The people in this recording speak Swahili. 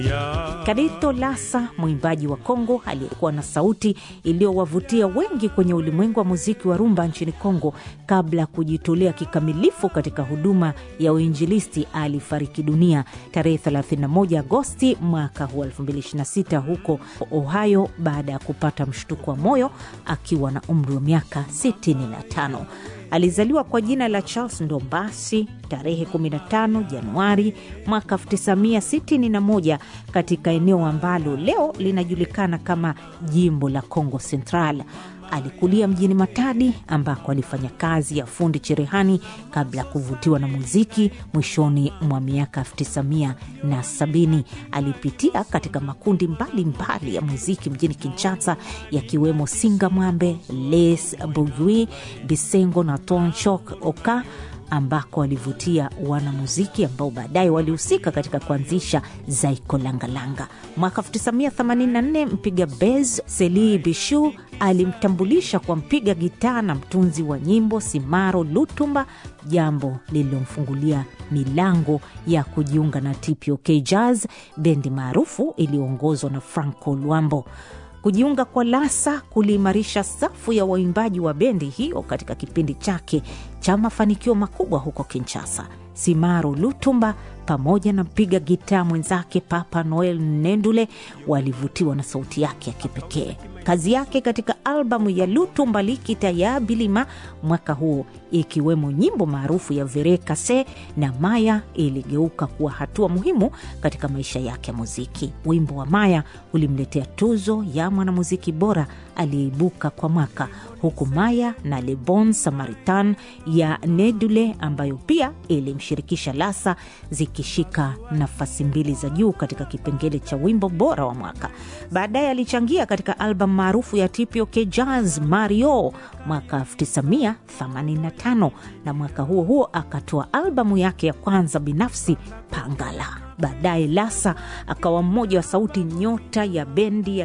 Kadito Lasa, mwimbaji wa Kongo aliyekuwa na sauti iliyowavutia wengi kwenye ulimwengu wa muziki wa rumba nchini Kongo kabla ya kujitolea kikamilifu katika huduma ya uinjilisti, alifariki dunia tarehe 31 Agosti mwaka huu 2026 huko Ohio baada ya kupata mshtuko wa moyo akiwa na umri wa miaka 65. Alizaliwa kwa jina la Charles Ndombasi tarehe 15 Januari mwaka 1961 katika eneo ambalo leo linajulikana kama jimbo la Congo Central. Alikulia mjini Matadi ambako alifanya kazi ya fundi cherehani kabla ya kuvutiwa na muziki. Mwishoni mwa miaka 1970 alipitia katika makundi mbalimbali mbali ya muziki mjini Kinshasa, yakiwemo Singa Mwambe, Les Bugui, Bisengo na Tonchok Oka ambako alivutia wanamuziki ambao baadaye walihusika katika kuanzisha Zaiko Langalanga. Mwaka 1984 mpiga bez Seli Bishu alimtambulisha kwa mpiga gitaa na mtunzi wa nyimbo Simaro Lutumba, jambo lililomfungulia milango ya kujiunga na TPOK Jazz, bendi maarufu iliyoongozwa na Franco Luambo. Kujiunga kwa Lasa kuliimarisha safu ya waimbaji wa bendi hiyo katika kipindi chake cha mafanikio makubwa huko Kinshasa. Simaro Lutumba pamoja na mpiga gitaa mwenzake Papa Noel Nendule walivutiwa na sauti yake ya kipekee. Kazi yake katika albamu ya Lutumba Likita ya Bilima mwaka huo, ikiwemo nyimbo maarufu ya Vere Kase na Maya, iligeuka kuwa hatua muhimu katika maisha yake ya muziki. Wimbo wa Maya ulimletea tuzo ya mwanamuziki bora aliyeibuka kwa mwaka, huku Maya na Le Bon Samaritan ya Nedule ambayo pia ilimshirikisha Lasa zikishika nafasi mbili za juu katika kipengele cha wimbo bora wa mwaka. Baadaye alichangia katika albamu maarufu ya TPOK Jazz Mario mwaka 1985 na mwaka huo huo akatoa albamu yake ya kwanza binafsi Pangala. Baadaye Lasa akawa mmoja wa sauti nyota ya bendi ya